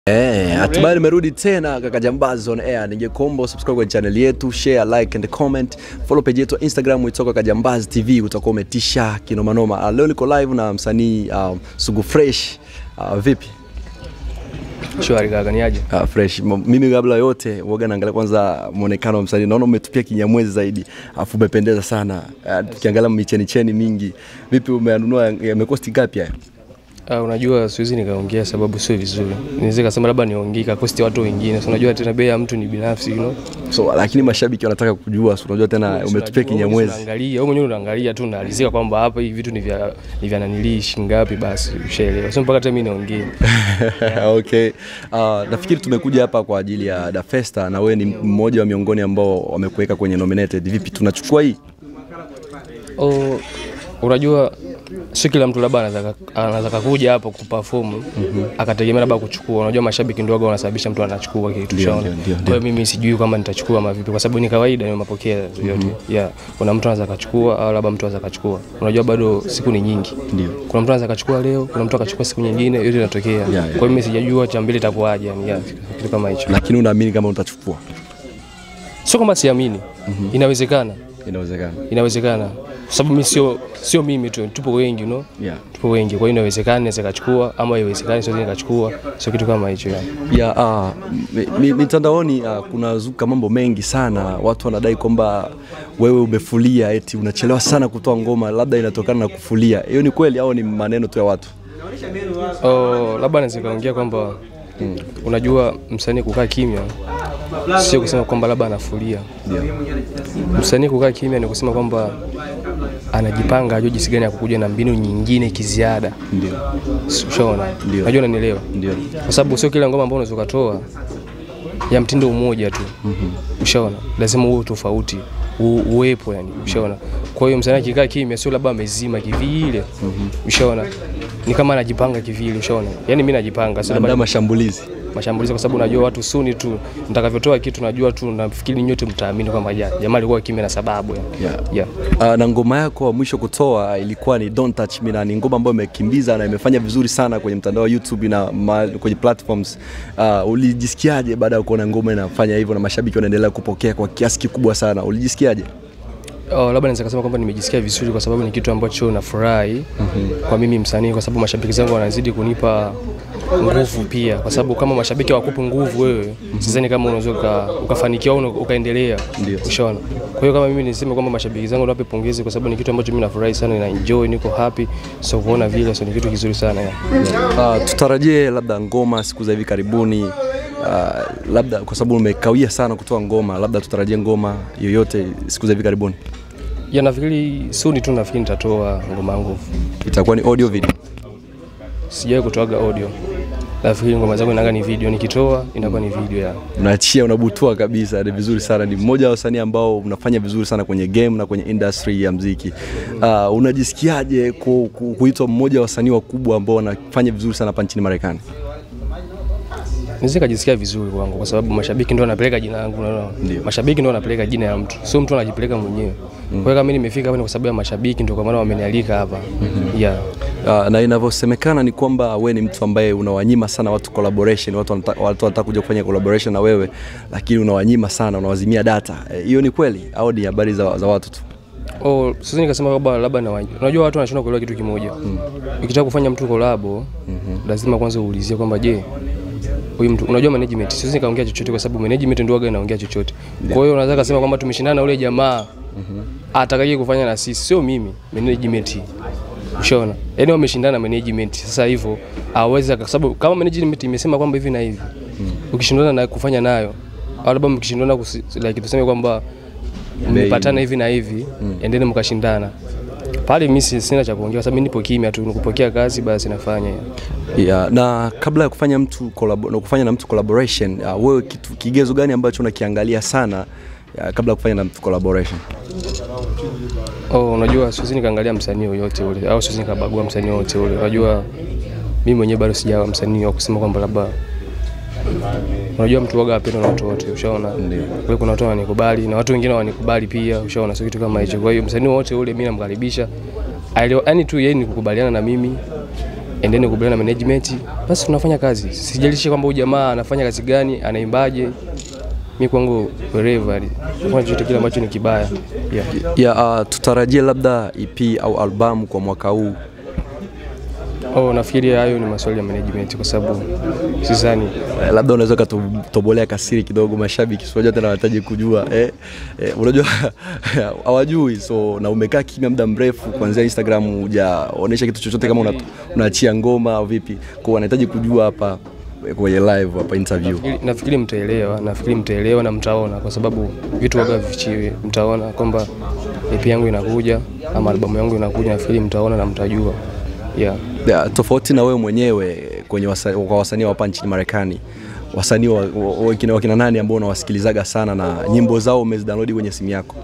Eh, hatimaye nimerudi tena kaka Jambazi on air. Ningekuomba subscribe kwenye channel yetu, share, like and comment. Follow page yetu Instagram itoka kaka Jambazi TV, utakuwa umetisha kinoma noma. Uh, leo niko live na msanii um, Sugu Fresh. Uh, vipi? Shwari kaka, ni aje? Uh, fresh. M- Mimi kabla yote waga naangalia kwanza muonekano wa msanii. Naona umetupia kinyamwezi zaidi. Afu umependeza sana. Uh, tukiangalia micheni cheni mingi. Vipi umeanunua yamekosti ngapi haya? Uh, unajua siwezi nikaongea sababu sio vizuri. Niweze kasema labda niongee kakosti watu wengine. So unajua tena bei ya mtu ni binafsi, you know. So lakini mashabiki wanataka kujua, so unajua tena umetupia Unajua, wewe kinyamwezi. Unaangalia, wewe mwenyewe unaangalia tu unaalizika kwamba hapa hivi vitu ni vya ni vya nanilii shingapi basi ushaelewa. Sio mpaka hata mimi niongee. okay. Uh, nafikiri tumekuja hapa kwa ajili ya Da Festa na wewe ni mmoja wa miongoni ambao wamekuweka kwenye nominated. Vipi, tunachukua hii? Oh, unajua sio kila mtu labda anaweza anaweza kuja hapo kuperform akategemea labda kuchukua. Unajua mashabiki ndio waga wanasababisha mtu anachukua kitu Ndio, shaona. ndio, ndio, Kwa hiyo mimi sijui kama nitachukua ama vipi, kwa sababu ni kawaida, ni mapokeo yote. Yeah, kuna mtu anaweza kachukua au labda mtu anaweza kachukua. Unajua bado siku ni nyingi. Ndio. Kuna mtu anaweza kachukua leo, kuna mtu akachukua siku nyingine, yote inatokea. yeah. Kwa hiyo mimi sijajua cha mbele itakuwaje, yani yeah, kitu kama hicho. Lakini unaamini kama utachukua? Sio kama siamini, inawezekana, Inawezekana. inawezekana kwa sababu mimi sio sio mimi tu, tupo wengi you know? Yeah. tupo wengi, kwa hiyo inawezekana naweza kachukua ama iwezekani siwezi nikachukua, sio kitu kama hicho yani. Ya, ah, mi- mi- mitandaoni uh, kuna zuka mambo mengi sana. Watu wanadai kwamba wewe umefulia, eti unachelewa sana kutoa ngoma, labda inatokana na kufulia. Hiyo ni kweli au ni maneno tu ya watu? Oh, labda naweza kaongea kwamba unajua msanii kukaa kimya sio kusema kwamba labda anafulia. Msanii kukaa kimya ni kusema kwamba anajipanga, ajue jinsi gani ya kukuja na mbinu nyingine kiziada. Ndio. Ushaona? Ndio. Najua unanielewa. Ndio. kwa sababu sio kila ngoma ambayo unaweza ukatoa ya mtindo mmoja tu ushaona lazima uwe tofauti u- uwepo yani ushaona kwa hiyo msanii akikaa kimya sio labda amezima kivile ushaona ni kama anajipanga kivile ushaona yani mimi najipanga sio Andaa labda mashambulizi. mashambulizi kwa sababu najua watu suni tu nitakavyotoa kitu najua tu nafikiri nyote mtaamini kwamba ja- jamaa alikuwa kimya na sababu yani. Yeah. yeah. Uh, na ngoma yako wa mwisho kutoa ilikuwa ni Don't Touch Me na ni ngoma ambayo imekimbiza na imefanya vizuri sana kwenye mtandao wa YouTube na ma, kwenye platforms. Uh, ulijisikiaje baada ya kuona ngoma inafanya hivyo na mashabiki wanaendelea kupokea kwa kiasi kikubwa sana? Ulijisikiaje? Oh, labda naweza kusema kwamba nimejisikia vizuri kwa sababu ni kitu ambacho nafurahi kwa mimi msanii, kwa sababu mashabiki zangu wanazidi kunipa nguvu pia, kwa sababu kama mashabiki hawakupi nguvu wewe, sidhani kama unaweza uka- ukafanikiwa au ukaendelea. Ndio. Ushaona? Kwa hiyo kama mimi niseme kwamba mashabiki zangu niwape pongezi, kwa sababu ni kitu ambacho mimi nafurahi sana, na enjoy, niko happy, so kuona vile, so ni kitu kizuri sana yeah. Uh, tutarajie labda ngoma siku za hivi karibuni. Uh, labda kwa sababu umekawia sana kutoa ngoma, labda tutarajie ngoma yoyote siku za hivi karibuni. Ya nafikiri soon tu nafikiri nitatoa ngoma yangu. Itakuwa ni audio video. Sijawahi kutoaga audio. Nafikiri ngoma zangu inaga ni video, nikitoa inakuwa ni video ya. unaachia unabutua kabisa, ni vizuri sana. Ni mmoja wa wasanii ambao unafanya vizuri sana kwenye game na kwenye industry ya mziki. Uh, unajisikiaje ku, ku, kuitwa mmoja wa wasanii wakubwa ambao wanafanya vizuri sana hapa nchini Marekani? Naweza kujisikia vizuri kwangu kwa sababu mashabiki ndio wanapeleka jina langu, unaona? Mashabiki ndio wanapeleka jina ya mtu, sio mtu anajipeleka mwenyewe. Kwa hiyo kama mimi nimefika hapa ni kwa sababu ya mashabiki, ndio kwa maana wamenialika hapa. Yeah. Uh, na inavyosemekana ni kwamba we ni mtu ambaye unawanyima sana watu collaboration, watu wanataka, watu wanataka kuja kufanya collaboration na wewe, lakini unawanyima sana, unawazimia data. Eh, Hiyo ni kweli au ni habari za, za watu tu? Oh, sasa nikasema kwamba labda na wanje. Unajua watu wanashindwa kuelewa kitu kimoja. Ukitaka kufanya mtu kolabo, lazima kwanza uulizie kwamba je, huyu mtu unajua management. Siwezi nikaongea chochote kwa sababu management ndio waga inaongea chochote. Kwa hiyo unaweza kusema kwamba tumeshindana na ule jamaa atakaye kufanya na sisi, sio mimi, management. Ushaona? Yaani wameshindana na management. Sasa hivyo hawezi kwa sababu kama management imesema kwamba hivi na hivi. Ukishindana na kufanya nayo au labda mkishindana kusi- like tuseme kwamba mmepatana hivi na hivi endeni mkashindana pale mimi si- sina cha kuongea kwa sababu mimi nipo kimya tu nikupokea kazi basi nafanya Yeah, na kabla ya kufanya mtu collab- na kufanya na mtu collaboration uh, wewe kitu, kigezo gani ambacho unakiangalia sana uh, kabla ya kufanya na mtu collaboration? oh, unajua siwezi nikaangalia msanii yoyote ule au siwezi nikabagua msanii yoyote ule unajua mimi mwenyewe bado sijawa msanii wa kusema kwamba labda unajua mtu waga apenda na watu wote ushaona kwa hiyo kuna watu wananikubali na watu wengine wanikubali pia ushaona sio kitu kama hicho kwa hiyo msanii wote ule mimi namkaribisha Aelewa- yaani tu yeye ni kukubaliana na mimi and then kubaliana na management, basi tunafanya kazi. Sijalishi kwamba huyu jamaa anafanya kazi gani, anaimbaje. Mi kwangu wherever, nafanya chochote kile ambacho ni kibaya yeah. ya uh, tutarajie labda EP au albamu kwa mwaka huu Oh, nafikiri hayo ni maswali ya management kwa sababu sidhani Eh, labda unaweza ukatobolea kasiri kidogo mashabiki unajua tena wanahitaji kujua eh, eh, unajua hawajui so na umekaa kimya muda mrefu kuanzia Instagram hujaonesha kitu chochote kama una- unaachia ngoma au vipi kwa wanahitaji kujua hapa eh, kwenye live hapa interview Ili- nafikiri mtaelewa, nafikiri mtaelewa na mtaona, kwa sababu vitu waga vifichiwe. Mtaona kwamba EP yangu inakuja ama albamu yangu inakuja, nafikiri mtaona na mtajua yeah. ya, tofauti na wewe mwenyewe kwenye wasa, kwa wasanii wa hapa nchini Marekani wasanii wa, wa, wakina, wakina nani ambao unawasikilizaga sana na nyimbo zao umezidownload kwenye simu yako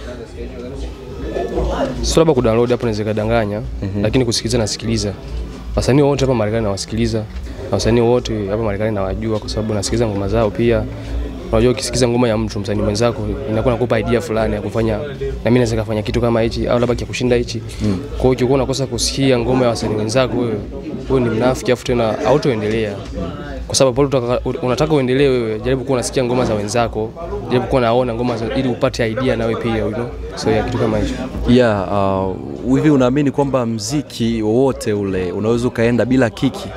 Sio labda kudownload hapo naweza kadanganya, lakini kusikiliza nasikiliza. Wasanii wote hapa Marekani nawasikiliza, na wasanii wote hapa Marekani nawajua kwa sababu nasikiliza ngoma zao pia. Unajua, ukisikiza ngoma ya mtu msanii mwenzako inakuwa nakupa idea fulani ya kufanya, na mimi naweza kufanya kitu kama hichi au labda kia kushinda hichi. Kwa hiyo ukikuwa unakosa kusikia ngoma ya wasanii wenzako, wewe wewe ni mnafiki, afu tena hautoendelea kwa sababu pale utaka- unataka uendelee wewe, jaribu kuwa unasikia ngoma za wenzako, jaribu kuwa naona ngoma za, ili upate idea nawe pia you know? so yeah, kitu kama hicho. yeah, uh, hivi unaamini kwamba mziki wowote ule unaweza ukaenda bila kiki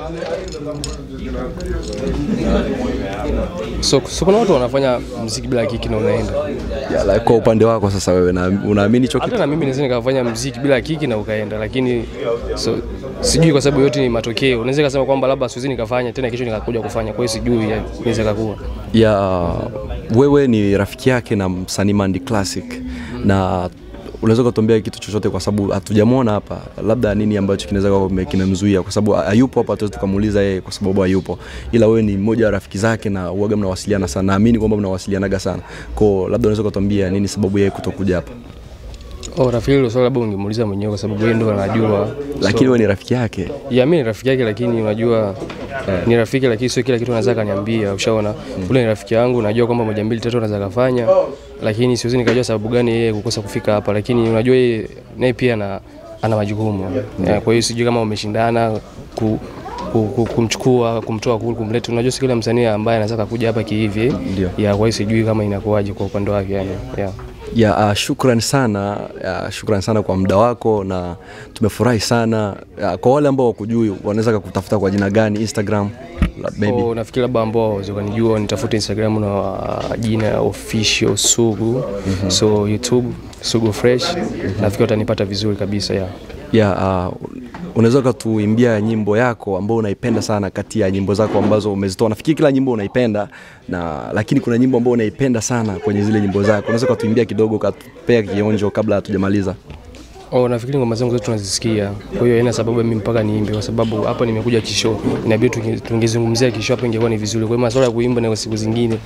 So, so kuna watu wanafanya mziki bila kiki na unaenda. yeah, like, kwa upande wako sasa wewe na, unaamini hicho kitu Hata na mimi naweza nikafanya mziki bila kiki na ukaenda, lakini so, sijui kwa sababu yote ni matokeo. Naweza kusema kwamba labda siwezi nikafanya tena kesho nikakuja kufanya, kwa hiyo sijui ya- inaweza kakuwa. ya wewe ni rafiki yake na msanii Mandi Classic na unaweza ukatuambia kitu chochote kwa sababu hatujamwona hapa, labda nini ambacho kinaweza kuwa kime- kimemzuia, kwa sababu hayupo hapa, hatuwezi tukamuuliza yeye kwa sababu hayupo, ila wewe ni mmoja wa rafiki zake na uaga mnawasiliana sana, naamini kwamba mnawasilianaga sana kwao, labda unaweza ukatuambia nini sababu yeye kutokuja hapa, Oh, rafiki hilo swali labda ungemuuliza mwenyewe kwa sababu yeye ndo anajua. lakini wewe ni rafiki yake. Ya mimi ni rafiki yake, lakini unajua ni rafiki, lakini sio kila kitu anaweza kaniambia. Ushaona, ule ni rafiki yangu, najua kwamba moja mbili tatu anaweza kafanya, lakini siwezi nikajua sababu gani yeye kukosa kufika hapa, lakini unajua yeye naye pia ana, ana majukumu yeah. Kwa hiyo sijui kama umeshindana ku, ku, ku, kumchukua kumtoa kule kumleta. Unajua si kila msanii ambaye anaweza kuja hapa kihivi Ndio. ya, kwa hiyo sijui kama inakuwaje kwa upande wake yani, yeah. ya uh, shukran sana uh, shukran sana kwa muda wako na tumefurahi sana uh, kwa wale ambao wakujui wanaweza kukutafuta kwa jina gani instagram la- maybe Oh, nafikiri labda ambao waweza kunijua nitafute Instagram na uh, jina official Sugu so YouTube Sugu Fresh nafikiri watanipata vizuri kabisa ya ya uh, unaweza ukatuimbia nyimbo yako ambao unaipenda sana kati ya nyimbo zako ambazo umezitoa nafikiri kila nyimbo unaipenda na lakini kuna nyimbo ambao unaipenda sana kwenye zile nyimbo zako unaweza ukatuimbia kidogo ukatupea kionjo kabla hatujamaliza Oh, nafikiri ngoma zangu zote tunazisikia, kwa hiyo haina sababu ya mimi mpaka niimbe, kwa sababu hapa nimekuja kisho, inabidi tunge- tungezungumzia kisho hapa, ingekuwa ni vizuri. Kwa hiyo masuala ya kuimba na siku zingine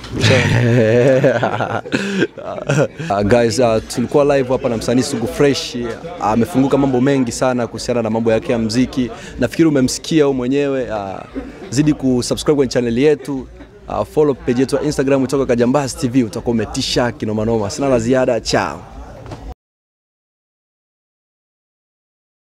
Ushaona? uh, guys uh, tulikuwa live hapa na msanii Sugu Fresh amefunguka mambo mengi sana kuhusiana na mambo yake ya mziki nafikiri umemsikia wewe mwenyewe uh, zidi kusubscribe kwenye channel yetu uh, follow page yetu ya Instagram kutoka Kajambaz TV utakuwa umetisha kinomanoma sina la ziada chao